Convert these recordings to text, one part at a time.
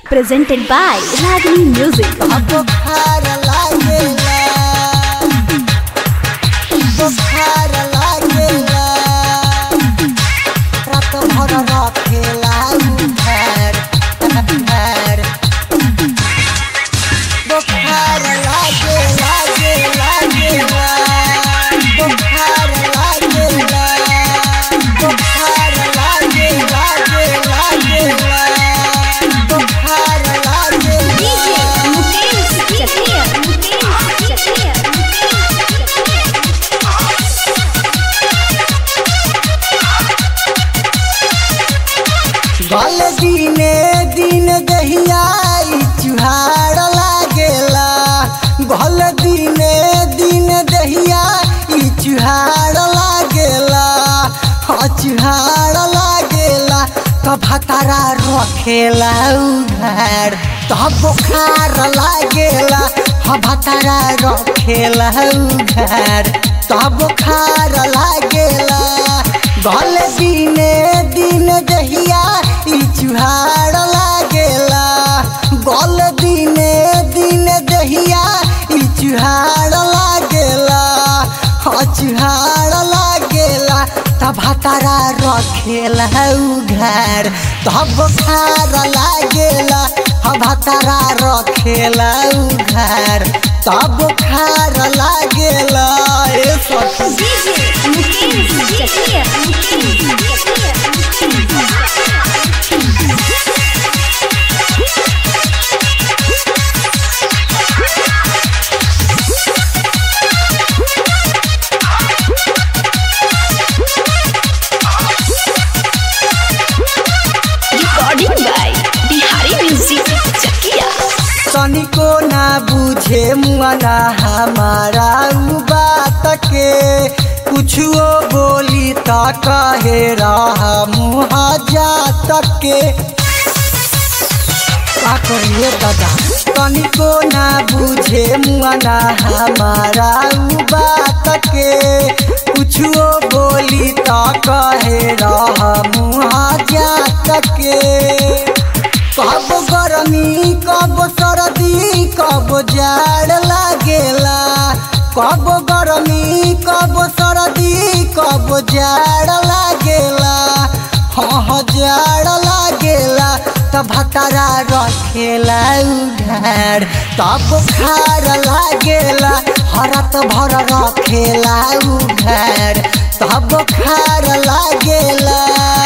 presented by Ragini Music. बुखार लागेला बुखार लागेला रात भर रखेला उधार उधार बुखार लागे लागे लागेला बुखार लागेला बुखार लागे लागे लागेला बुखार लागेला गल दिने दिन दहिया ई चुहार लागेला गल दिने दिन दहिया ई चुहार लागेला हाँ चुहार लागेला तब हतारा रखेला उघार तब बुखार लागेला हाँ भतारा रखेला उघार तब बुखार लागेला गल दिने दिन दहिया ई चुहार लागेला गल दिने दिन दहिया ई चुहार लागेला हाँ चुहार लागेला तब हतारा रखेला उघार तब खार लागेला हाँ भतारा रखेला उघार तब खार लागेला ए सखी Recording by Bihari Music Chakia. तनिको ना बुझे मुआना हमारा उ बात के कुछो बोली त कहे रहा मुहा जात के का करिए दादा तनिको ना बुझे मुआना हमारा उ बात के कुछो बोली त कहे रहा मुहा जात के कब गरमी कब सर्दी कब जाड़ लागेला कब गरमी कब सर्दी कब जाड़ लागेला हाँ जाड़ लागेला तब भतारा रखेला उघार तब खार लागेला हरत भर रखेला उघार तब खार लागेला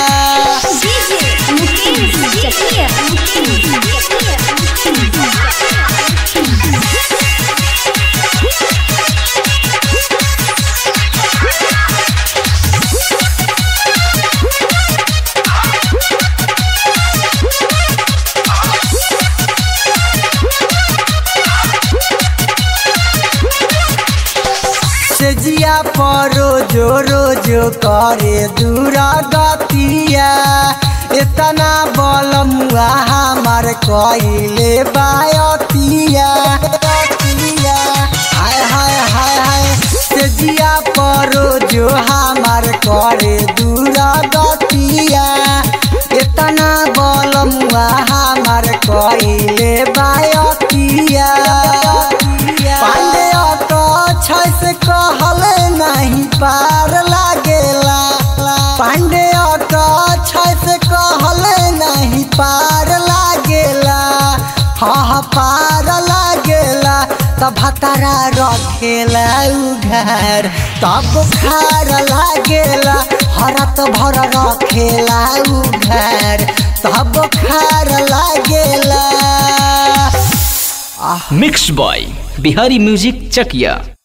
सेजिया परो जो रोजो करे दूरा गतिया इतना बलमुआ हमार कइले बायतिया गतिया। हाय हाय हाय हाय सेजिया परो जो हमार करे दूरा गतिया इतना बलमुआ हमार कइले बायतिया पांडे तो छस कहल नहीं पार लागेला पांडे तो छस कहल नहीं पार लागेला हाँ हाँ पार लागेला तब भतारा रखेला उघार तब खार लागेला हरत भर रखेला उघार तब खार लागेला मिक्स बॉय बिहारी म्यूजिक चकिया